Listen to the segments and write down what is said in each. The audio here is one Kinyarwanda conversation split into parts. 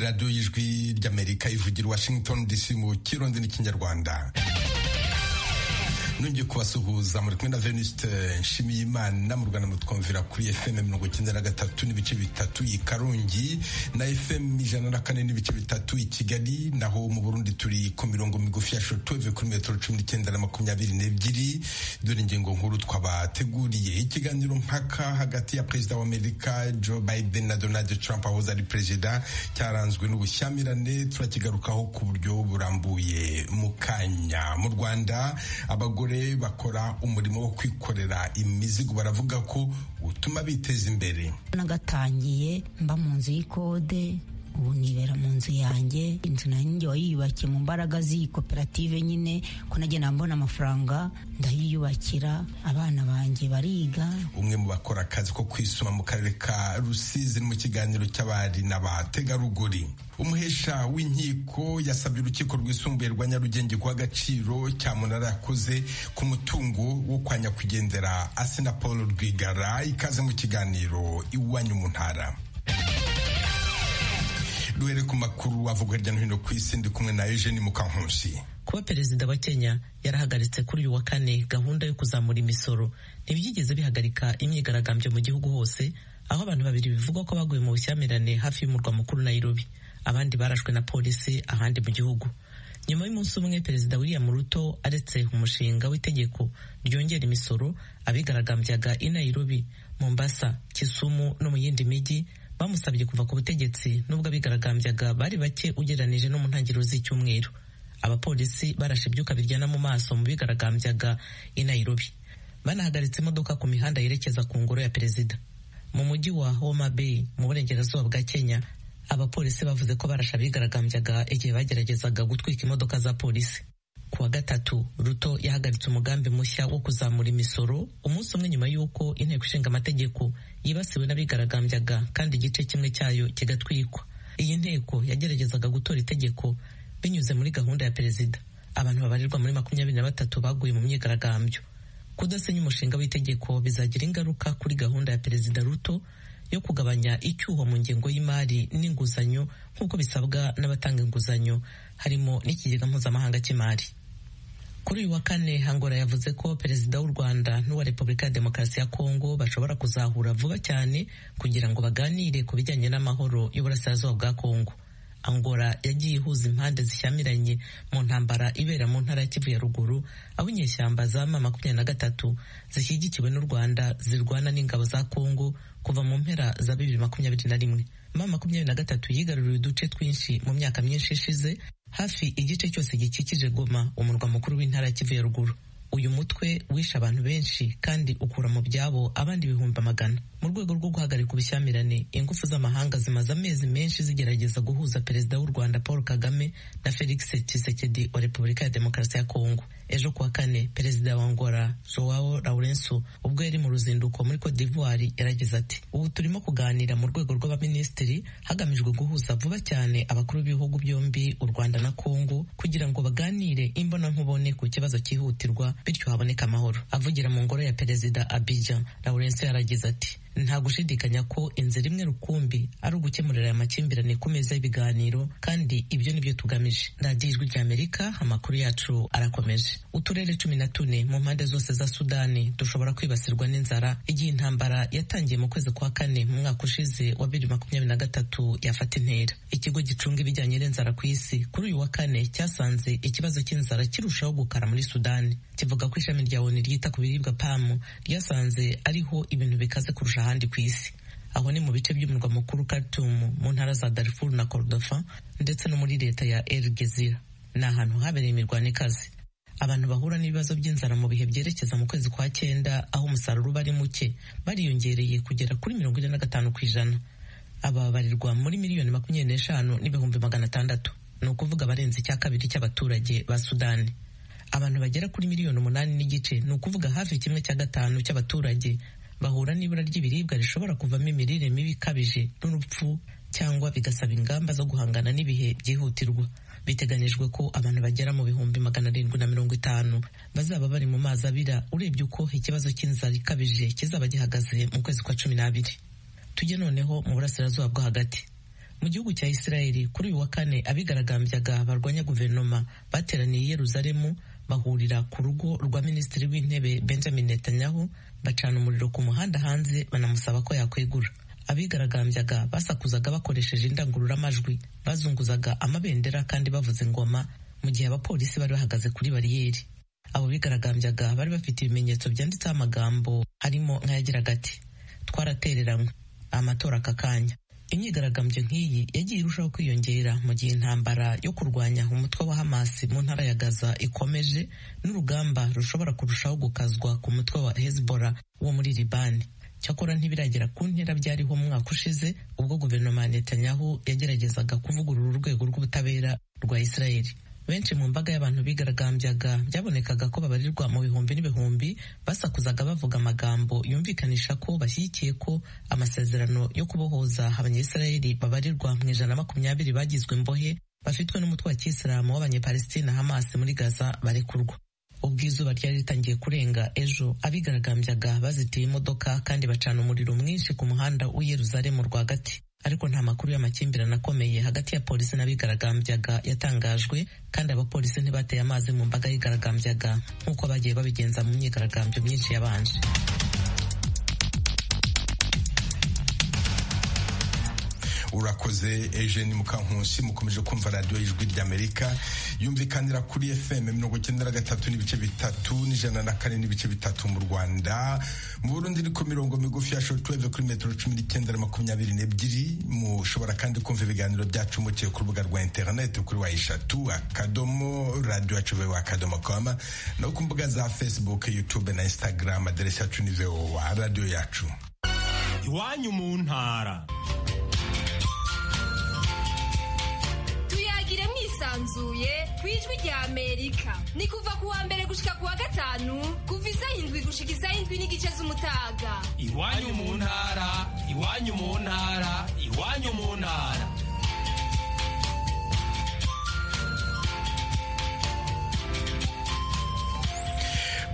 radiyo y'ijwi ry'amerika ivugira washington dc mu kirundi n'ikinyarwanda nongeye kubasuhuza muri kumwe na venuste nshimiyimana mu rwanda mutwumvira kuri fm mirongo icyenda na gatatu n'ibice bitatu i karongi na fm ijana na kane n'ibice bitatu i kigali naho mu burundi turi ku mirongo migufi ya shotove kuri metero cumi n'icyenda na makumyabiri n'ebyiri dore ingingo nkuru twabateguriye ikiganiro mpaka hagati ya perezida wa amerika joe biden na donald trump ahoze ari perezida cyaranzwe n'ubushyamirane turakigarukaho ku buryo burambuye mu kanya mu rwanda abagore abagore bakora umurimo wo kwikorera imizigo baravuga ko utuma biteza imbere nagatangiye mba mu nzu y'ikode ubu nibera mu nzu yanjye inzu nanjye wayiyubakiye mu mbaraga z'iyi koperative nyine ko nagenda mbona amafaranga ndayiyubakira abana banjye bariga umwe mu bakora akazi ko kwisuma mu karere ka rusizi mu kiganiro cy'abari n'abategarugori umuhesha w'inkiko yasabye urukiko rwisumbuye rwa nyarugenge guha agaciro cyamunara yakoze ku mutungo wo kwa nyakwigendera asena paul rwigara ikaze mu kiganiro iwanyu mu ntara duhere ku makuru avuga hirya no hino ku isi ndi kumwe na eugene mukankusi kuba perezida wa kenya yarahagaritse kuri uyu wa kane gahunda yo kuzamura imisoro ntibyigeze bihagarika imyigaragambyo mu gihugu hose aho abantu babiri bivugwa ko baguye mu bushyamirane hafi y'umurwa mukuru nairobi abandi barashwe na polisi ahandi mu gihugu nyuma y'umunsi umwe perezida william ruto aretse umushinga w'itegeko ryongera imisoro abigaragambyaga i nairobi mombasa kisumu no mu yindi mijyi bamusabye kuva ku butegetsi nubwo abigaragambyaga bari bake ugereranije no mu ntangiriro z'icyumweru abapolisi barashe ibyuka biryana mu maso mu bigaragambyaga i nairobi banahagaritse imodoka ku mihanda yerekeza ku ngoro ya perezida mu mujyi wa homa bay mu burengerazuba bwa kenya abapolisi bavuze ko barashe abigaragambyaga igihe bageragezaga gutwika imodoka za polisi ku wa gatatu ruto yahagaritse umugambi mushya wo kuzamura imisoro umunsi umwe nyuma y'uko inteko ishinga amategeko yibasiwe n'abigaragambyaga kandi igice kimwe cyayo kigatwikwa iyi nteko yageragezaga gutora itegeko binyuze muri gahunda ya perezida abantu babarirwa muri makumyabiri na batatu baguye mu myigaragambyo kudasenya umushinga w'itegeko bizagira ingaruka kuri gahunda ya perezida ruto yo kugabanya icyuho mu ngengo y'imari n'inguzanyo nk'uko bisabwa n'abatanga inguzanyo harimo n'ikigega mpuzamahanga cy'imari kuri uyu wa kane hangora yavuze ko perezida w'u rwanda n'uwa repubulika ya demokarasi ya kongo bashobora kuzahura vuba cyane kugira ngo baganire ku bijyanye n'amahoro y'uburasirazuba bwa kongo angora yagiye ihuza impande zishyamiranye mu ntambara ibera mu ntara ya kivu ya ruguru aho inyeshyamba za ma makumyabiri na gatatu zishyigikiwe n'u rwanda zirwana n'ingabo za kongo kuva mu mpera za bibiri makumyabiri na rimwe ma makumyabiri na gatatu yigaruriye uduce twinshi mu myaka myinshi ishize hafi igice cyose gikikije goma umurwa mukuru w'intara ya kivu ya ruguru uyu mutwe wishe abantu benshi kandi ukura mu byabo abandi ibihumbi amagana mu rwego rwo guhagarika ubushyamirane ingufu z'amahanga zimaze amezi menshi zigerageza guhuza perezida w'u rwanda paul kagame na felix tshisekedi wa repubulika ya demokarasi ya kongo ejo kuwa kane perezida wa angola joao laurenso ubwo yari mu ruzinduko muri cote d'ivoire yaragize ati ubu turimo kuganira mu rwego rw'abaminisitiri hagamijwe guhuza vuba cyane abakuru b'ibihugu byombi u rwanda na kongo kugira ngo baganire imbonankubone ku kibazo cyihutirwa bityo haboneka amahoro avugira mu ngoro ya perezida abidjan laurenso yaragize ati nta gushidikanya ko inzira imwe rukumbi ari ugukemurira aya makimbirane ku meza y'ibiganiro kandi ibyo nibyo tugamije radiyo ijwi ry'amerika amakuru yacu arakomeje uturere cumi na tune mu mpande zose za sudani dushobora kwibasirwa n'inzara igihe intambara yatangiye mu kwezi kwa kane mu mwaka ushize wa bibiri makumyabiri na gatatu yafata intera ikigo gicunga ibijyanye n'inzara ku isi kuri uyu wa kane cyasanze ikibazo cy'inzara kirushaho gukara muri sudani kivuga ko ishami rya oni ryita ku biribwa pamu ryasanze ariho ibintu bikaze kurusha ahandi ku isi aho ni mu bice by'umurwa mukuru Khartoum mu ntara za Darfur na Kordofan ndetse no muri leta ya El Gezira ni ahantu habereye imirwano ikaze abantu bahura n'ibibazo by'inzara mu bihe byerekeza mu kwezi kwa cyenda aho umusaruro uba ari muke bariyongereye kugera kuri mirongo ine na gatanu ku ijana ababarirwa muri miliyoni makumyabiri n'eshanu n'ibihumbi magana atandatu ni ukuvuga abarenze icya kabiri cy'abaturage ba Sudani abantu bagera kuri miliyoni umunani n'igice ni ukuvuga hafi kimwe cya gatanu cy'abaturage bahura n'ibura ry'ibiribwa rishobora kuvamo imirire mibi ikabije n'urupfu cyangwa bigasaba ingamba zo guhangana n'ibihe byihutirwa biteganyijwe ko abantu bagera mu bihumbi magana arindwi na mirongo itanu bazaba bari mu mazi abira urebye uko ikibazo cy'inzara ikabije kizaba gihagaze mu kwezi kwa cumi n'abiri tujye noneho mu burasirazuba bwo hagati mu gihugu cya isirayeli kuri uyu wa kane abigaragambyaga barwanya guverinoma bateraniye i yeruzalemu bahurira ku rugo rwa minisitiri w'intebe benjamin netanyahu bacana umuriro ku muhanda hanze banamusaba ko yakwegura abigaragambyaga basakuzaga bakoresheje indangururamajwi bazunguzaga amabendera kandi bavuza ingoma mu gihe abapolisi bari bahagaze kuri bariyeri abo bigaragambyaga bari bafite ibimenyetso byanditseho amagambo harimo nk'ayagiraga ati twaratereranywe amatora akakanya imyigaragambyo nk'iyi yagiye irushaho kwiyongera mu gihe intambara yo kurwanya umutwe wa hamasi mu ntara ya gaza ikomeje n'urugamba rushobora kurushaho gukazwa ku mutwe wa hezbola wo muri libani cyakora ntibiragera ku ntera byariho umwaka ushize ubwo guverinoma ya netanyahu yageragezaga kuvugurura urwego rw'ubutabera rwa isirayeli benshi mu mbaga y'abantu bigaragambyaga byabonekaga ko babarirwa mu bihumbi n'ibihumbi basakuzaga bavuga amagambo yumvikanisha ko bashyigikiye ko amasezerano yo kubohoza abanyayisirayeli babarirwa mu ijana makumyabiri bagizwe imbohe bafitwe n'umutwe wa kiyisilamu w'abanyepalestina hamas muri gaza barekurwa ubwo izuba ryari ritangiye kurenga ejo abigaragambyaga bazitiye imodoka kandi bacana umuriro mwinshi ku muhanda w'iyeruzalemu rwagati ariko nta makuru y'amakimbirane akomeye hagati ya polisi n'abigaragambyaga yatangajwe kandi abapolisi ntibateye amazi mu mbaga yigaragambyaga nk'uko bagiye babigenza mu myigaragambyo myinshi yabanje urakoze Eugene Mukankusi mukomeje kumva radiyo y'ijwi ry'Amerika yumvikanira kuri FM mirongo icyenda na gatatu n'ibice bitatu n'ijana na kane n'ibice bitatu mu Rwanda mu Burundi ni ku mirongo migufi ya shortwave kuri metero cumi n'icyenda na makumyabiri n'ebyiri mushobora kandi kumva ibiganiro byacu muciye ku rubuga rwa interineti kuri wa eshatu akadomo radiyo yacu vewa akadomo koma no ku mbuga za Facebook YouTube na Instagram aderesi yacu ni vewa radiyo yacu iwanyu mu ntara yisanzuye ku ijwi rya amerika ni kuva kuwa mbere gushika kuwa gatanu kuva isaha indwi gushika isaha indwi n'igice z'umutaga iwanyu mu ntara iwanyu mu ntara iwanyu mu ntara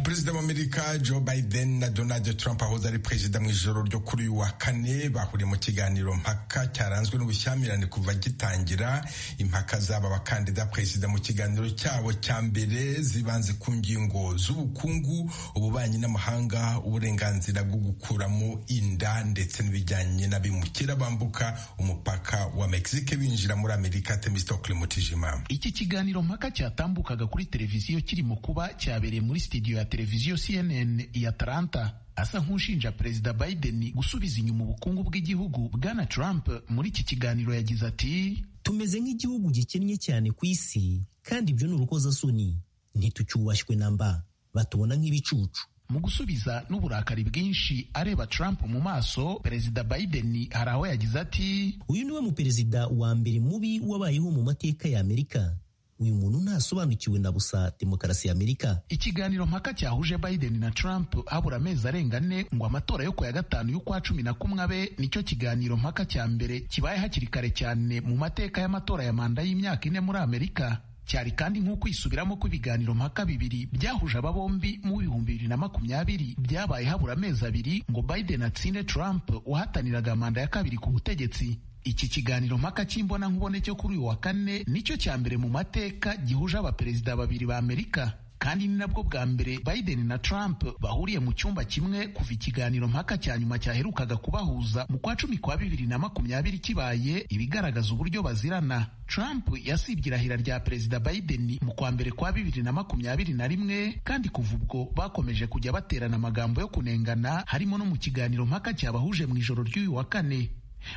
perezida wa amerika joe biden na donald trump ahoze ari perezida mu ijoro ryo kuri uyu wa kane bahuriye mu kiganiro mpaka cyaranzwe n'ubushyamirane kuva gitangira impaka z'aba bakandida perezida mu kiganiro cyabo cya mbere zibanze ku ngingo z'ubukungu ububanyi n'amahanga uburenganzira bwo gukuramo inda ndetse n'ibijyanye n'abimukira bambuka umupaka wa mexique binjira muri amerika temistokle mutijima iki kiganiro mpaka cyatambukaga kuri televiziyo kiri mu kuba cyabereye muri sitidiyo ya televiziyo CNN ya Atlanta asa nk'ushinja perezida Biden gusubiza inyuma ubukungu bw'igihugu bwana Trump muri iki kiganiro yagize ati tumeze nk'igihugu gikennye cyane ku isi kandi ibyo ni urukozasoni ntitucyubashywe na mba batubona nk'ibicucu mu gusubiza n'uburakari bwinshi areba Trump mu maso perezida Biden hari aho yagize ati uyu niwe muperezida wa mbere mubi wabayeho mu mateka ya Amerika uyu muntu ntasobanukiwe na busa demokarasi ya Amerika. Ikiganiro mpaka cyahuje Biden na Trump habura amezi arenga ane ngo amatora yo ku ya gatanu y'ukwa cumi na kumwe abe nicyo kiganiro mpaka cya mbere kibaye hakiri kare cyane mu mateka y'amatora ya manda y'imyaka ine muri Amerika. cyari kandi nk'ukwisubiramo kw'ibiganiro mpaka bibiri byahuje aba bombi mu bihumbi bibiri na makumyabiri byabaye habura amezi abiri ngo Biden atsinde Trump wahataniraga manda ya kabiri ku butegetsi iki kiganiro mpaka cy'imbona nkubone cyo kuri uyu wa kane nicyo cya mbere mu mateka gihuje abaperezida babiri ba Amerika kandi ni nabwo bwa mbere Biden na Trump bahuriye mu cyumba kimwe kuva ikiganiro mpaka cya nyuma cyaherukaga kubahuza mu kwa cumi kwa bibiri na makumyabiri kibaye ibigaragaza uburyo bazirana Trump yasibye irahira rya perezida Biden mu kwa mbere kwa bibiri na makumyabiri na rimwe kandi kuva ubwo bakomeje kujya baterana amagambo yo kunengana harimo no mu kiganiro mpaka cyabahuje mu ijoro ry'uyu wa kane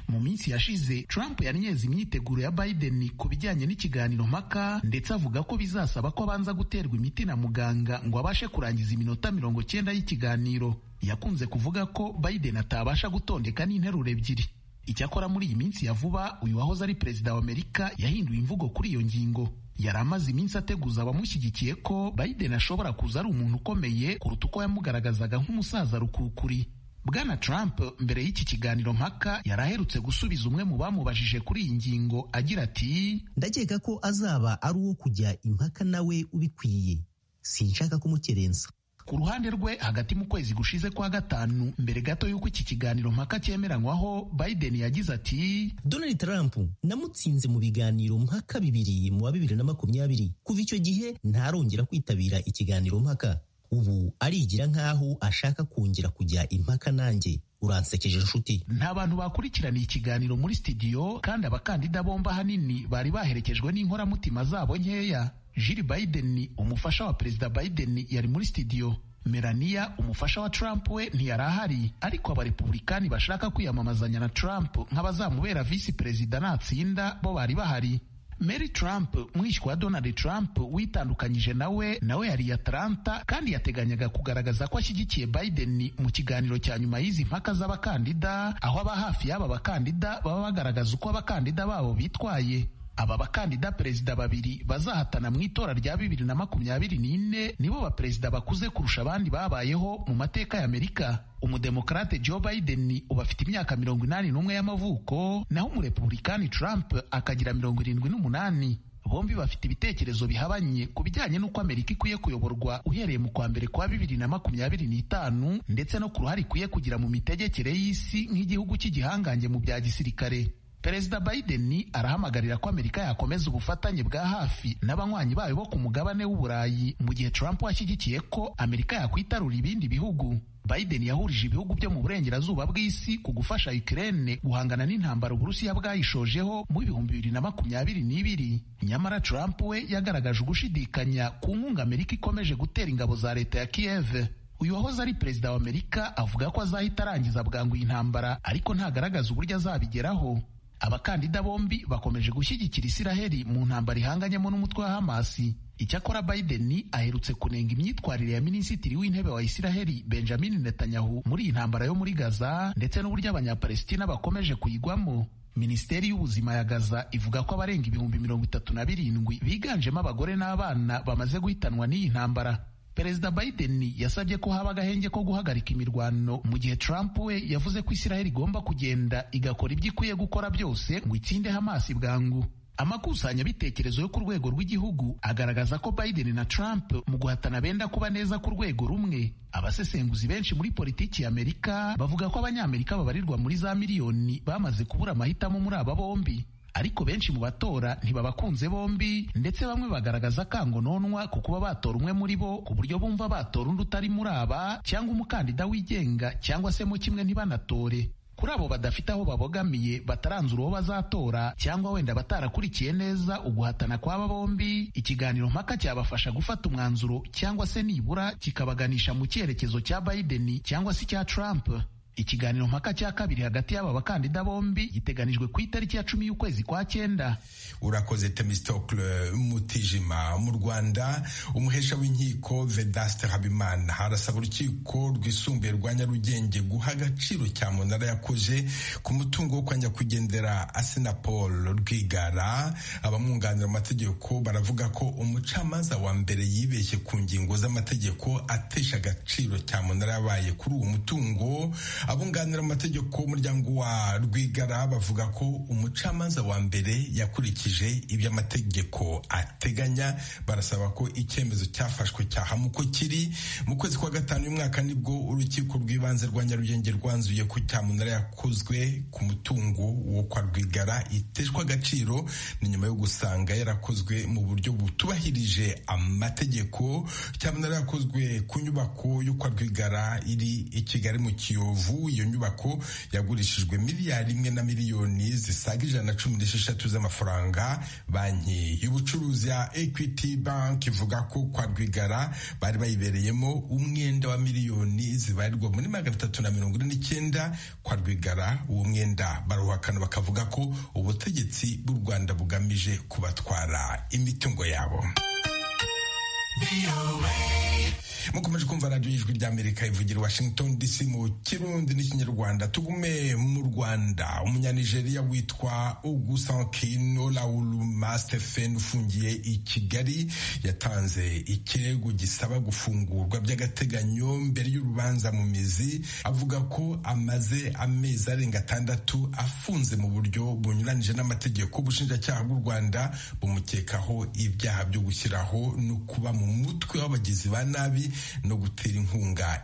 mu minsi yashize Trump yanyeze imyiteguro ya Biden ku bijyanye n'ikiganiro mpaka ndetse avuga ko bizasaba ko abanza guterwa imiti na muganga ngo abashe kurangiza iminota mirongo cyenda y'ikiganiro yakunze kuvuga ko Biden atabasha gutondeka n'interuro ebyiri icyakora muri iyi minsi ya vuba uyu wahoze ari perezida wa Amerika yahinduye imvugo kuri iyo ngingo yari amaze iminsi ateguza abamushyigikiye ko Biden ashobora kuza ari umuntu ukomeye kuruta uko yamugaragazaga nk'umusaza rukukuri Bwana Trump mbere y'iki kiganiro mpaka yari aherutse gusubiza umwe mu bamubajije kuri iyi ngingo agira ati ndakeka ko azaba ari uwo kujya impaka nawe ubikwiye sinshaka kumukerensa ku ruhande rwe hagati mu kwezi gushize kwa gatanu mbere gato y'uko iki kiganiro mpaka cyemeranywaho biden yagize ati Donald Trump namutsinze mu biganiro mpaka bibiri mu wa bibiri na makumyabiri kuva icyo gihe ntarongera kwitabira ikiganiro mpaka ubu arigira nk'aho ashaka kongera kujya impaka nanjye uransekeje inshuti nta bantu bakurikiraniye ikiganiro muri studio kandi abakandida bombi ahanini bari baherekejwe n'inkoramutima zabo nkeya Jill Biden umufasha wa perezida Biden yari muri studio Melania umufasha wa Trump we ntiyari ahari ariko abarepublikani bashaka kwiyamamazanya na Trump nk'abazamubera visi perezida natsinda bo bari bahari Mary Trump mwishywa wa Donald Trump witandukanyije nawe nawe yari i Atlanta kandi yateganyaga kugaragaza ko ashyigikiye Biden mu kiganiro cya nyuma y'izi mpaka z'abakandida aho aba hafi y'aba bakandida baba bagaragaza uko abakandida babo bitwaye aba bakandida perezida babiri bazahatana mu itora rya bibiri na makumyabiri n'ine nibo baperezida bakuze kurusha abandi babayeho mu mateka y'amerika umudemokarate joe biden ubu afite imyaka mirongo inani n'umwe y'amavuko naho umurepubulikani trump akagira mirongo irindwi n'umunani bombi bafite ibitekerezo bihabanye ku bijyanye n'uko amerika ikwiye kuyoborwa uhereye mu kwa mbere kwa bibiri na makumyabiri n'itanu ndetse no ku ruhare ikwiye kugira mu mitegekere y'isi nk'igihugu cy'igihangange mu bya gisirikare perezida biden arahamagarira ko amerika yakomeza ubufatanye bwa hafi n'abanywanyi bayo bo ku mugabane w'uburayi mu gihe trump ashyigikiye ko amerika yakwitarura ibindi bihugu biden yahurije ibihugu byo mu burengerazuba bw'isi ku gufasha ukraine guhangana n'intambara uburusiya bwayishojeho mu bihumbi bibiri na makumyabiri n'ibiri nyamara trump we yagaragaje ugushidikanya ku nkunga amerika ikomeje gutera ingabo za leta ya kiev uyu wahoze ari perezida wa amerika avuga ko azahita arangiza bwangu iyi ntambara ariko ntagaragaza uburyo azabigeraho abakandida bombi bakomeje gushyigikira isiraheli mu ntambara ihanganyemo n'umutwe wa hamasi icyakora biden aherutse kunenga imyitwarire ya minisitiri w'intebe wa isiraheli benjamin netanyahu muri iyi ntambara yo muri gaza ndetse n'uburyo abanyapalestina bakomeje kuyigwamo minisiteri y'ubuzima ya gaza ivuga ko abarenga ibihumbi mirongo itatu na birindwi biganjemo abagore n'abana bamaze guhitanwa n'iyi ntambara perezida biden yasabye ko haba agahenge ko guhagarika imirwano mu gihe trump we yavuze ko isiraheli igomba kugenda igakora ibyo ikwiye gukora byose ngo itsinde hamasi bwangu amakusanyabitekerezo yo ku rwego rw'igihugu agaragaza ko biden na trump mu guhatana benda kuba neza ku rwego rumwe abasesenguzi benshi muri politiki y'amerika bavuga ko abanyamerika babarirwa muri za miliyoni bamaze kubura amahitamo muri aba bombi ariko benshi mu batora ntibabakunze bombi ndetse bamwe bagaragaza kangononwa ku kuba batora umwe muri bo ku buryo bumva batora undi utari muri aba cyangwa umukandida wigenga cyangwa se mu kimwe ntibanatore kuri abo badafite aho babogamiye bataranzura uwo bazatora cyangwa wenda batarakurikiye neza uguhatana kw'aba bombi ikiganiro mpaka cyabafasha gufata umwanzuro cyangwa se nibura kikabaganisha mu cyerekezo cya Biden cyangwa se icya Trump ikiganiro mpaka cya kabiri hagati y'aba bakandida bombi giteganijwe ku itariki ya cumi y'ukwezi kwa cyenda urakoze temistokle mutijima mu rwanda umuhesha w'inkiko vedaste habimana harasaba urukiko rwisumbuye rwa nyarugenge guha agaciro cya munara yakoze ku mutungo wo kwa nyakwigendera asinapol rwigara abamwunganira mu mategeko baravuga ko umucamanza wa mbere yibeshye ku ngingo z'amategeko atesha agaciro cya munara yabaye kuri uwo mutungo abunganira amategeko y'umuryango wa rwigara bavuga ko umucamanza wa mbere yakurikije ibyo amategeko ateganya barasaba ko icyemezo cyafashwe cyahamu uko kiri mu kwezi kwa gatanu y'umwaka nibwo urukiko rw'ibanze rwa nyarugenge rwanzuye ko cyamunara yakozwe ku mutungo wo kwa rwigara iteshwa agaciro ni nyuma yo gusanga yarakozwe mu buryo butubahirije amategeko cyamunara yakozwe ku nyubako yo kwa rwigara iri i kigali mu kiyovu iyo nyubako yagurishijwe miliyari imwe na miliyoni zisaga ijana na cumi n'esheshatu z'amafaranga banki y'ubucuruzi ya equity bank ivuga ko kwa rwigara bari bayibereyemo umwenda wa miliyoni zibarirwa muri magana atatu na mirongo ine n'icyenda kwa rwigara uwo mwenda barawuhakana bakavuga ko ubutegetsi bw'u rwanda bugamije kubatwara imitungo yabo mukomeje kumva radiyo y'ijwi ry'amerika ivugira washington dc mu kirundi n'ikinyarwanda tugume mu rwanda umunyanigeriya witwa ugusankino lauluma stephen ufungiye i kigali yatanze ikirego gisaba gufungurwa by'agateganyo mbere y'urubanza mu mizi avuga ko amaze amezi arenga atandatu afunze mu buryo bunyuranyije n'amategeko ubushinjacyaha bw'u rwanda bumukekaho ibyaha byo gushyiraho no kuba mu mutwe w'abagizi ba nabi no gutera inkunga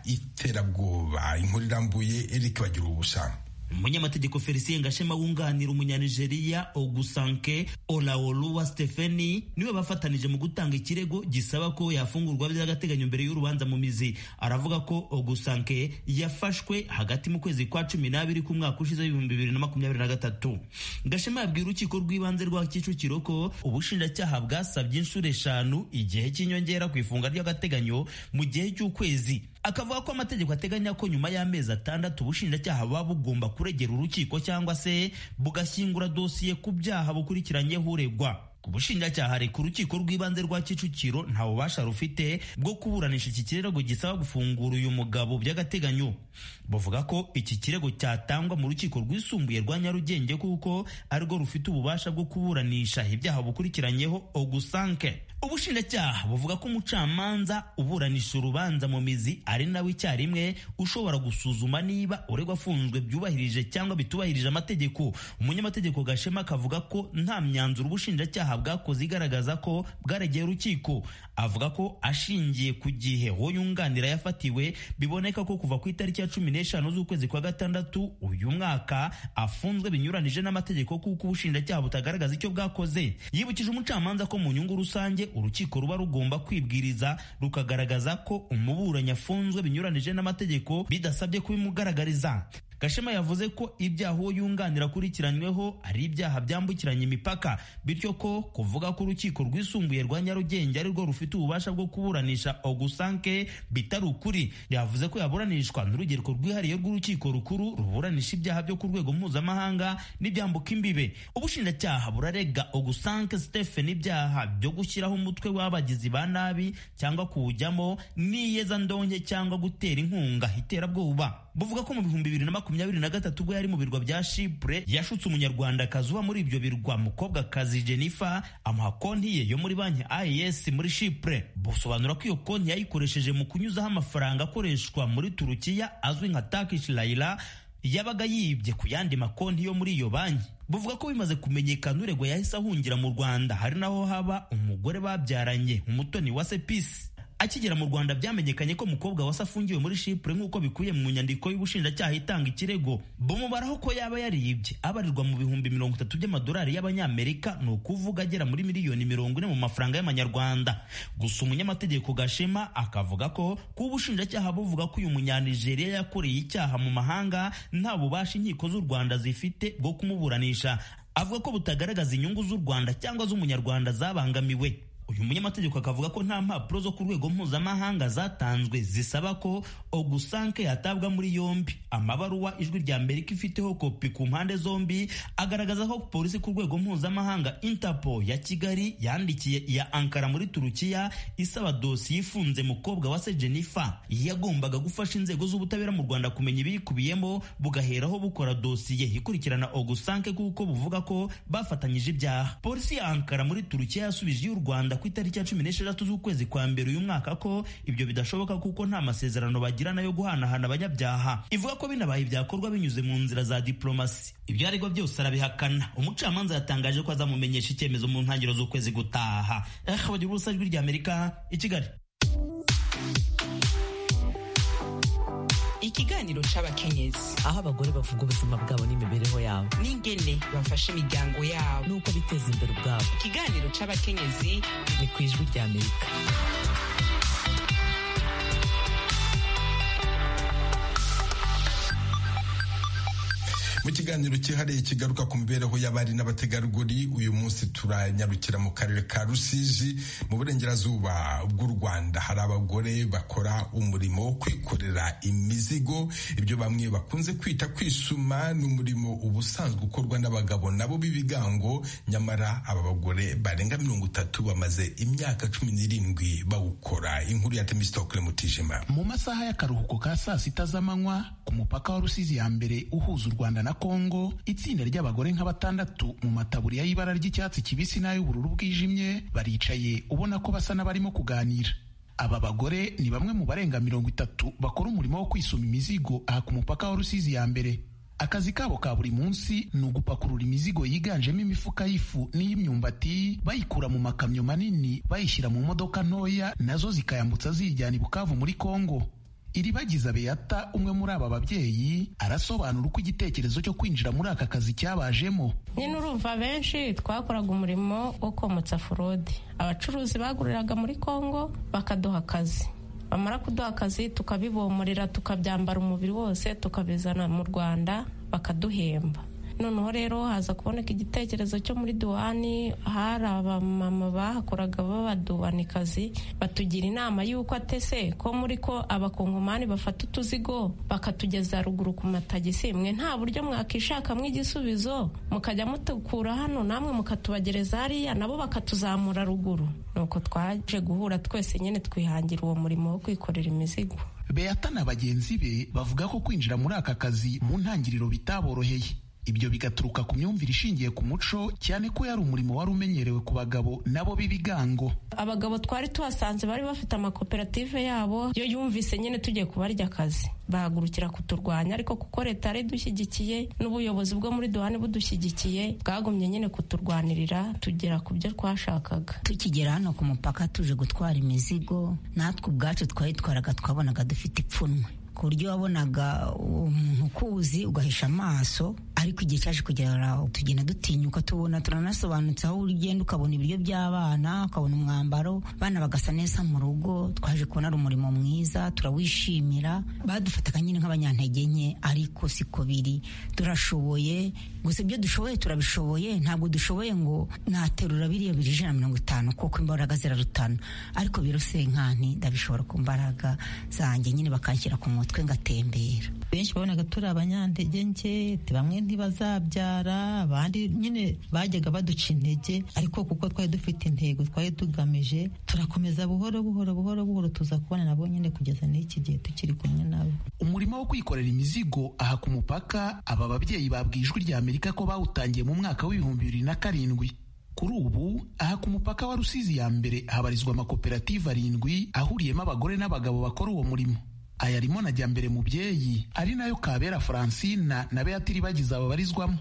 iterabwoba inkuru irambuye eric bagira ubusa umunyamategeko felicien gashema wunganira umunyanigeriya ogusanke olaoluwa stepheni niwe bafatanije mu gutanga ikirego gisaba ko yafungurwa by'agateganyo mbere y'urubanza mu mizi aravuga ko ogusanke yafashwe hagati mu kwezi kwa cumi n'abiri k'umwaka ushize w'ibihumbi bibiri na makumyabiri na gatatu gashema yabwira urukiko rw'ibanze rwa kicukiro ko ubushinjacyaha bwasabye inshuro eshanu igihe cy'inyongera ku ifunga ry'agateganyo mu gihe cy'ukwezi akavuga ko amategeko ateganya ko nyuma y'amezi atandatu ubushinjacyaha buba bugomba kuregera urukiko cyangwa se bugashyingura dosiye ku byaha bukurikiranyeho uregwa ubushinjacyaha reka urukiko rw'ibanze rwa kicukiro nta bubasha rufite bwo kuburanisha iki kirego gisaba gufungura uyu mugabo by'agateganyo bavuga ko iki kirego cyatangwa mu rukiko rwisumbuye rwa nyarugenge kuko arirwo rufite ububasha bwo kuburanisha ibyaha bukurikiranyeho ogusanke ubushinjacyaha buvuga ko umucamanza uburanisha urubanza mu mizi ari nawe icyarimwe ushobora gusuzuma niba uregwa afunzwe byubahirije cyangwa bitubahirije amategeko umunyamategeko gashema akavuga ko nta myanzuro ubushinjacyaha bwakoze igaragaza ko bwaregeye urukiko avuga ko ashingiye ku gihe uwo yunganira yafatiwe biboneka ko kuva ku itariki ya cumi n'eshanu z'ukwezi kwa gatandatu uyu mwaka afunzwe binyuranije n'amategeko kuko ubushinjacyaha butagaragaza icyo bwakoze yibukije umucamanza ko mu nyungu rusange urukiko ruba rugomba kwibwiriza rukagaragaza ko umuburanyi afunzwe binyuranije n'amategeko bidasabye kubimugaragariza gashema yavuze ko ibyaha uwo yunganira akurikiranyweho ari ibyaha byambukiranya imipaka bityo ko kuvuga ko urukiko rwisumbuye rwa nyarugenge arirwo rufite ububasha bwo kuburanisha ogusanke bitari ukuri yavuze ko yaburanishwa n'urugereko rwihariye rw'urukiko rukuru ruburanisha ibyaha byo ku rwego mpuzamahanga n'ibyambuka imbibe ubushinjacyaha burarega ogusanke stephen ibyaha byo gushyiraho umutwe w'abagizi ba nabi cyangwa kuwujyamo n'iyezandonke cyangwa gutera inkunga iterabwoba buvuga ko mu bihumbi bibiri na makumyabiri na gatatu ubwo yari mu birwa bya Chipre yashutse umunyarwandakazi uba muri ibyo birwa mukobwakazi Jennifer amuha konti ye yo muri banki AES muri Chipre busobanura ko iyo konti yayikoresheje mu kunyuzaho amafaranga akoreshwa muri Turukiya azwi nka Turkish Lira yabaga yibye ku yandi makonti yo muri iyo banki buvuga ko bimaze kumenyekana uregwa yahise ahungira mu Rwanda hari naho haba umugore babyaranye umutoni wa Sepisi akigera mu rwanda byamenyekanye ko umukobwa wase afungiwe muri shipure nk'uko bikubiye mu nyandiko y'ubushinjacyaha itanga ikirego bumubaraho ko yaba yaribye abarirwa mu bihumbi mirongo itatu by'amadolari y'abanyamerika ni ukuvuga agera muri miliyoni mirongo ine mu mafaranga y'amanyarwanda gusa umunyamategeko gashema akavuga ko kuba ubushinjacyaha buvuga ko uyu munyanigeriya yakoreye icyaha mu mahanga nta bubasha inkiko z'u rwanda zifite bwo kumuburanisha avuga ko butagaragaza inyungu z'u rwanda cyangwa z'umunyarwanda zabangamiwe uyu munyamategeko akavuga ko nta mpapuro zo ku rwego mpuzamahanga zatanzwe zisaba ko ogusanke yatabwa muri yombi amabaruwa ijwi rya amerika ifiteho kopi ku mpande zombi agaragaza ko polisi ku rwego mpuzamahanga interpol ya kigali yandikiye iya ankara muri turukiya isaba dosiye ifunze mukobwa wa se jennifer yagombaga gufasha inzego z'ubutabera mu rwanda kumenya ibiyikubiyemo bugaheraho bukora dosiye ikurikirana ogusanke kuko buvuga ko bafatanyije ibyaha polisi ya ankara muri turukiya yasubije iy'u rwanda ku itariki ya cumi n'esheshatu z'ukwezi kwa mbere uyu mwaka ko ibyo bidashoboka kuko nta masezerano bagirana yo guhanahana abanyabyaha ivuga ko binabaye ibyakorwa binyuze mu nzira za diplomasi ibyo aregwa byose arabihakana umucamanza yatangaje ko azamumenyesha icyemezo mu ntangiriro z'ukwezi gutaha bagira ubusa ijwi rya amerika i kigali ikiganiro c'abakenyezi aho abagore bavuga ubuzima bwabo n'imibereho yabo n'ingene bafasha imiryango yabo n'uko biteza imbere ubwabo ikiganiro c'abakenyezi ni ku ijwi ry'amerika mu kiganiro cyihariye kigaruka ku mibereho y'abari n'abategarugori uyu munsi turanyarukira mu karere ka rusizi mu burengerazuba bw'u rwanda hari abagore bakora umurimo wo kwikorera imizigo ibyo bamwe bakunze kwita kwisuma ni umurimo uba usanzwe ukorwa n'abagabo nabo b'ibigango nyamara aba bagore barenga mirongo itatu bamaze imyaka cumi n'irindwi bawukora inkuru ya temisitokire mutijima mu masaha y'akaruhuko ka saa sita z'amanywa ku mupaka wa rusizi ya mbere uhuza u rwanda na Kongo itsinda ry'abagore nka batandatu mu mataburiya y'ibara ry'icyatsi kibisi n'ay'ubururu bwijimye baricaye ubona ko basa n'abarimo kuganira aba bagore ni bamwe mu barenga mirongo itatu bakora umurimo wo kwisoma imizigo aha ku mupaka wa Rusizi ya mbere akazi kabo ka buri munsi ni ugupakurura imizigo yiganjemo imifuka y'ifu n'iy'imyumbati bayikura mu makamyo manini bayishyira mu modoka ntoya nazo zikayambutsa ziyijyana i Bukavu muri Kongo iribagiza beyata umwe muri aba babyeyi arasobanura uko igitekerezo cyo kwinjira muri aka kazi cyabajemo nyine urumva benshi twakoraga umurimo wo komotsa forode abacuruzi baguriraga muri kongo bakaduha akazi bamara kuduha akazi tukabibomorera tukabyambara umubiri wose tukabizana mu rwanda bakaduhemba noneho rero haza kuboneka igitekerezo cyo muri duwani hari abamama bahakoraga b'abaduwanikazi batugira inama y'uko atese ko muri ko abakongomani bafata utuzigo bakatugeza ruguru ku matagisi mwe nta buryo mwakishakamo igisubizo mukajya mutukura hano namwe mukatubagereza hariya nabo bakatuzamura ruguru nuko twaje guhura twese nyine twihangira uwo murimo wo kwikorera imizigo beyata na bagenzi be bavuga ko kwinjira muri aka kazi mu ntangiriro bitaboroheye ibyo bigaturuka ku myumvire ishingiye ku muco cyane ko yari umurimo wari umenyerewe ku bagabo nabo b'ibigango abagabo twari tuhasanze bari bafite amakoperative yabo yo yumvise nyine tugiye kubarya akazi bahagurukira kuturwanya ariko kuko leta yari idushyigikiye n'ubuyobozi bwo muri duhani budushyigikiye bwagumye nyine kuturwanirira tugera ku byo twashakaga tukigera hano ku mupaka tuje gutwara imizigo natwe ubwacu twayitwaraga twabonaga dufite ipfunwe ku buryo wabonaga umuntu ukuzi ugahisha amaso ariko igihe cyaje kugera tugenda dutinyuka tubona turanasobanutse aho ugenda ukabona ibiryo by'abana ukabona umwambaro abana bagasa neza mu rugo twaje kubona ari umurimo mwiza turawishimira badufataga nyine nk'abanyantege nke ariko siko biri turashoboye gusa ibyo dushoboye turabishoboye ntabwo dushoboye ngo naterura biriya biri ijana na mirongo itanu kuko imbaraga zirarutana ariko biro senkani ndabishobora ku mbaraga zanjye nyine bakanshyira ku mutwe ngatembera benshi babonaga turi abanyantege nke bamwe ntibazabyara abandi nyine bajyaga baduca intege ariko kuko twari dufite intego twari tugamije turakomeza buhoro buhoro buhoro buhoro tuza kubona nabo nyine kugeza n'iki gihe tukiri kumwe nabo umurimo wo kwikorera imizigo aha ku mupaka aba babyeyi babwiye ijwi rya amerika ko bawutangiye mu mwaka w'ibihumbi bibiri na karindwi kuri ubu aha ku mupaka wa rusizi ya mbere habarizwa amakoperative arindwi ahuriyemo abagore n'abagabo bakora uwo murimo aya arimo na jyambere mubyeyi ari nayo kabera francina na beatiri bagize babarizwamo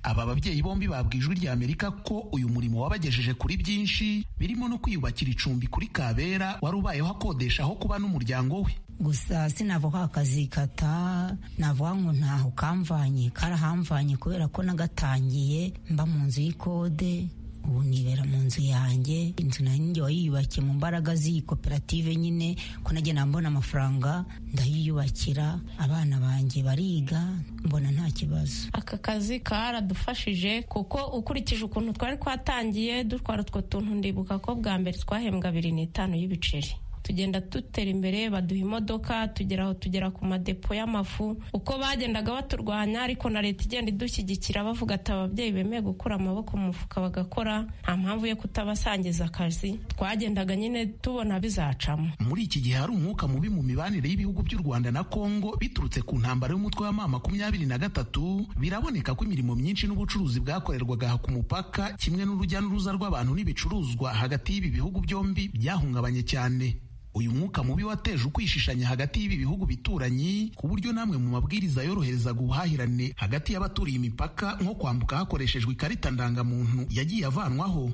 aba babyeyi bombi babwiye ijwi rya amerika ko uyu murimo wabagejeje kuri byinshi birimo no kwiyubakira icumbi kuri kabera wari ubayeho akodesha aho kuba n'umuryango we gusa sinavuga akazikata navuga ngo ntaho kamvanye karahamvanye kubera ko nagatangiye mba mu nzu y'ikode ubu nibera mu nzu yanjye inzu nanjye wayiyubakiye mu mbaraga z'iyi koperative nyine ko nagenda mbona amafaranga ndayiyubakira abana banjye bariga mbona nta kibazo aka kazi karadufashije kuko ukurikije ukuntu twari twatangiye dutwara utwo tuntu ndibuka ko bwa mbere twahembwa abiri n'itanu y'ibiceri tugenda dutera imbere baduha imodoka tugera aho tugera ku madepo y'amafu uko bagendaga baturwanya ariko na leta igenda idushyigikira bavuga ati ababyeyi bemeye gukura amaboko mu mufuka bagakora nta mpamvu yo kutabasangiza akazi twagendaga nyine tubona bizacamo muri iki gihe hari umwuka mubi mu mibanire y'ibihugu by'u rwanda na kongo biturutse ku ntambara y'umutwe wa mama makumyabiri na gatatu biraboneka ko imirimo myinshi n'ubucuruzi bwakorerwaga aha ku mupaka kimwe n'urujya n'uruza rw'abantu n'ibicuruzwa hagati y'ibi bihugu byombi byahungabanye cyane uyu mwuka mubi wateje ukwishishanya hagati y'ibi bihugu bituranyi ku buryo namwe mu mabwiriza yoroherezaga ubuhahirane hagati y'abaturiye imipaka nko kwambuka hakoreshejwe ikarita ndangamuntu yagiye avanwaho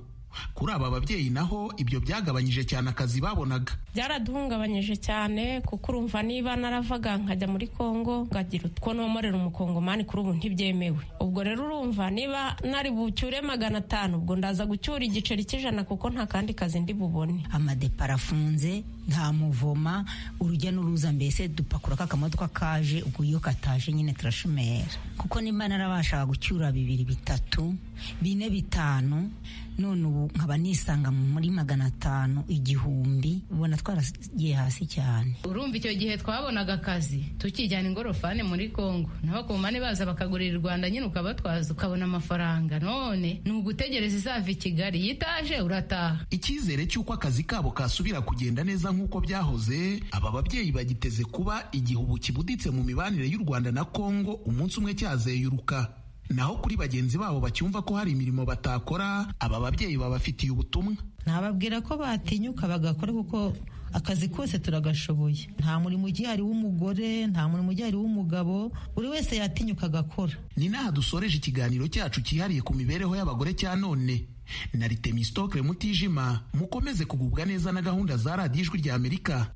kuri aba babyeyi naho ibyo byagabanyije cyane akazi babonaga byaraduhungabanyije cyane kuko urumva niba naravaga nkajya muri kongo ngagira utwo nomorera umukongomani kuri ubu ntibyemewe ubwo rero urumva niba nari bucyure magana atanu ubwo ndaza gucyura igiceri cy'ijana kuko nta kandi kazi ndi bubone amadepo arafunze nta muvoma urujya n'uruza mbese dupakura ka kamodoka kaje ubwo iyo kataje nyine turashumera kuko nimba narabashaga gucyura bibiri bitatu bine bitanu none ubu nkaba nisanga muri magana atanu igihumbi ubona twaragiye hasi cyane urumva icyo gihe twabonaga akazi tukijyana ingorofani muri kongo n'abakomane baza bakagurira u rwanda nyine ukabatwaza ukabona amafaranga none ni ugutegereza izava i kigali yitaje urataha icyizere cy'uko akazi kabo kasubira kugenda neza nk'uko byahoze aba babyeyi bagiteze kuba igihe ubu kibuditse mu mibanire y'u rwanda na kongo umunsi umwe cyazeyuruka naho kuri bagenzi babo bacyumva ko hari imirimo batakora aba babyeyi babafitiye ubutumwa nababwira ko batinyuka bagakora kuko akazi kose turagashoboye nta murimo ugihari w'umugore nta murimo ugihari w'umugabo buri wese yatinyuka agakora ni n'aha dusoreje ikiganiro cyacu cyihariye ku mibereho y'abagore cya none na ritemistoke mutijima mukomeze kugubwa neza na gahunda za radiyo ijwi rya amerika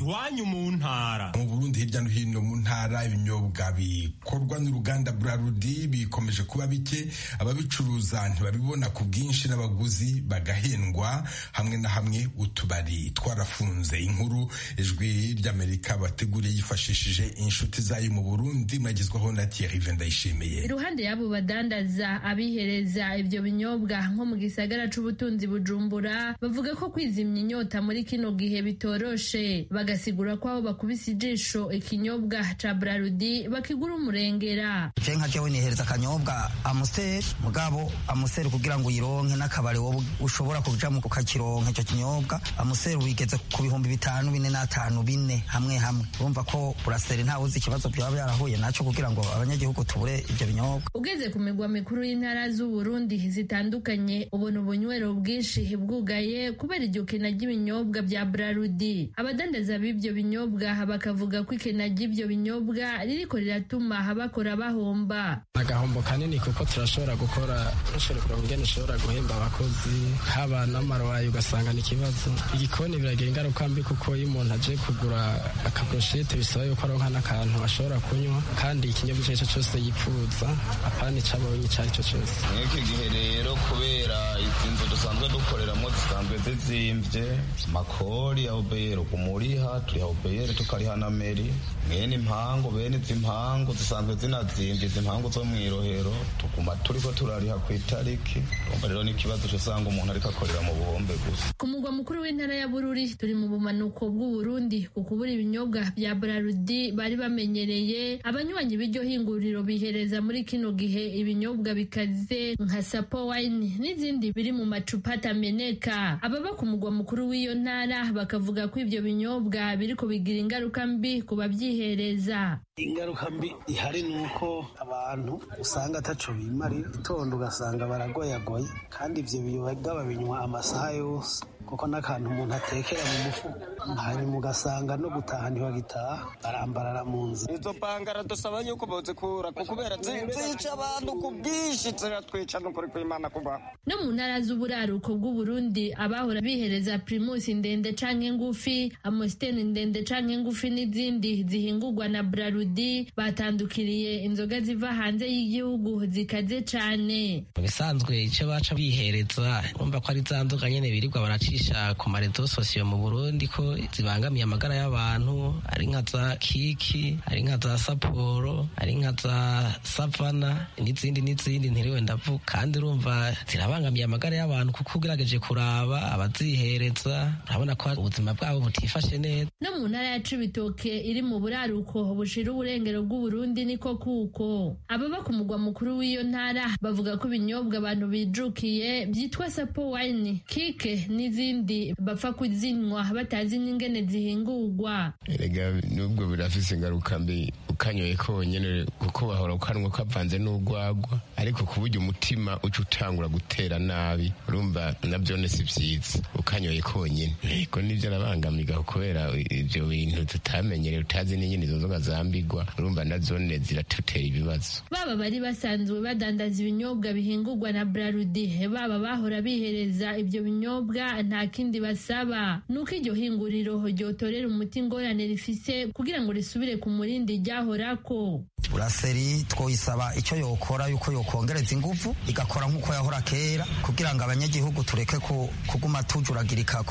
iwanyu mu ntara mu burundi hirya no hino mu ntara ibinyobwa bikorwa n'uruganda burarudi bikomeje kuba bike ababicuruza ntibabibona ku bwinshi n'abaguzi bagahendwa hamwe na hamwe utubari twarafunze inkuru ijwi ry'amerika bateguriye yifashishije inshuti zayo mu burundi mwagezwaho na thierry vendayishimiye iruhande y'abo badandaza abihereza ibyo binyobwa nko mu gisagara c'ubutunzi bujumbura bavuga ko kwizimya inyota muri kino gihe bitoroshe bagasigura ko aho bakubise ijisho ikinyobwa ca burarudi bakigura umurengera je nka jewe nihereza akanyobwa amuseri mugabo amuseri kugira ngo uyironke n'akabari wowe ushobora kujamo ukakironka ico kinyobwa amuseri wigeze ku bihumbi bitanu bine n'atanu bine hamwe hamwe urumva ko buraseri ntawe uzi ikibazo byaba byarahuye naco kugira ngo abanyagihugu tubure ivyo binyobwa ugeze ku migwa mikuru y'intara z'uburundi zitandukanye ubona ubunywero bwinshi bwugaye kubera iryo kena ry'ibinyobwa bya burarudi abadandaza b'ibyo binyobwa bakavuga ko ikena ry'ibyo binyobwa ririko riratuma abakora bahomba agahombo kanini kuko turashobora gukora ntushobore kureba ingene ushobora guhemba abakozi haba n'amarwayi ugasanga ni ikibazo igikoni biragira ingaruka mbi kuko iyo umuntu aje kugura akaburushete bisaba yuko aronka n'akantu ashobora kunywa kandi ikinyobwa icyo ari cyo cyose yipfuza apana icabonye icyo ari cyo cyose n'iki gihe rero kubera izi nzu dusanzwe dukoreramo zisanzwe zizimvye makori ya obero kumuriha turiha obero tukariha na meri mwene impangu bene izi mpangu zisanzwe zinazimvye izi mpangu zo mwirohero tuguma turiko turariha ku itariki urumva rero n'ikibazo cyosanga umuntu ariko akorera mu buhombe gusa ku mugwa mukuru w'intara ya bururi turi mu bumanuko bw'uburundi ku kubura ibinyobwa bya burarudi bari bamenyereye abanywanyi b'iryo hinguriro bihereza muri kino gihe ibinyobwa bikaze nka sapo wayini n'izindi biri mu macupa atameneka ababa ku mugwa mukuru w'iyo ntara bakavuga ko ibyo binyobwa biri kubigira ingaruka mbi ku babyihereza ingaruka mbi ihari ni uko abantu usanga ataco bimarira itondo ugasanga baragoyagoye kandi ivyo biyoga babinywa amasaha yose kuko n'akantu umuntu atekera mu mufuka hanyuma ugasanga no gutaha ntibagitaha barambarara mu nzira izo bangara dusaba yuko boze kura kubera zica abantu ku bwinshi ziratwica n'ukuri kw'imana kubaho no mu ntara z'uburaruko bw'uburundi abahora bihereza primus ndende canke ngufi amositeni ndende canke ngufi n'izindi zihingurwa na burarudi batandukiriye inzoga ziva hanze y'igihugu zikaze cane mu bisanzwe ico baca bihereza urumva ko ari za nzoga nyene birirwa baracisha bigisha ku marezo sosiyo mu burundi ko zibangamiye amagara y'abantu ari nka za kiki ari nka za saporo ari nka za savana n'izindi n'izindi ntiriwe ndavuga kandi urumva zirabangamiye amagara y'abantu kuko ugerageje kuraba abazihereza urabona ko ubuzima bwabo butifashe neza no mu ntara ya cibitoke iri mu buraruko bushira uburengero bw'uburundi niko kuko ababa ku mugwa mukuru w'iyo ntara bavuga ko ibinyobwa abantu bijukiye byitwa sapo wayini kike n'izindi izindi bapfa kuzinywa batazi n'ingene zihingurwa erega nubwo birafise ingaruka mbi ukanyoye konyene kuko bahora ukanwa kavanze n'urwagwa ariko ku buryo umutima uca utangura gutera nabi urumva navyone si vyiza ukanyoye konyene ego nivyo arabangamiga kubera ivyo bintu tutamenyereye utazi n'inyene izo nzoga zambigwa urumva nazone ziratutera ibibazo baba bari basanzwe badandaza ibinyobwa bihingurwa na brarudi baba bahora bihereza ivyo binyobwa nta kindi basaba nuko iryo hinguriro ryotorera umuti ingorane rifise kugira ngo risubire ku murindi ryahorako buraseri twoyisaba icyo yokora yuko yokongereza ingufu igakora nk'uko yahora kera kugira ngo abanyagihugu tureke kuguma tujuragirika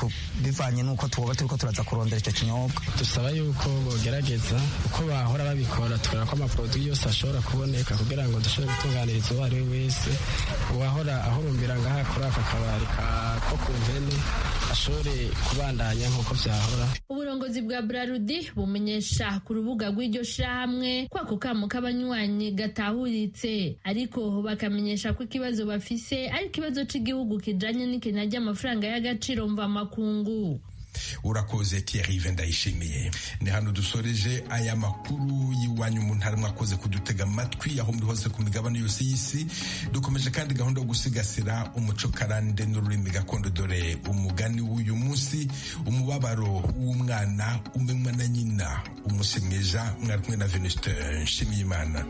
bivanye n'uko tuba turiko turaza kurondera icyo kinyobwa dusaba yuko bogerageza uko bahora babikora tukabona ko amaproduwi yose ashobora kuboneka kugira ngo dushobore gutunganiriza uwo ari we wese uwahora ahurumbira ngaha kuri aka kabari ko ku mpene ashobore kubandanya nk'uko byahora uburongozi bwa burarudi bumenyesha ku rubuga rw'iryo shirahamwe ko ako kamo k'abanywanyi gatahuritse ariko bakamenyesha ko ikibazo bafise ari ikibazo cy'igihugu kijanye n'ikena ry'amafaranga y'agaciro mvamakungu urakoze tiyarive ndayishimiye ni hano dusoreje aya makuru y'iwanyu umuntu harimo akoze kudutega amatwi aho muri hose ku migabane yose y'isi dukomeje kandi gahunda yo gusigasira umuco karande n'ururimi gakondo dore umugani w'uyu munsi umubabaro w'umwana umenywa na nyina umusimwija mwari kumwe na venuste nshimiyimana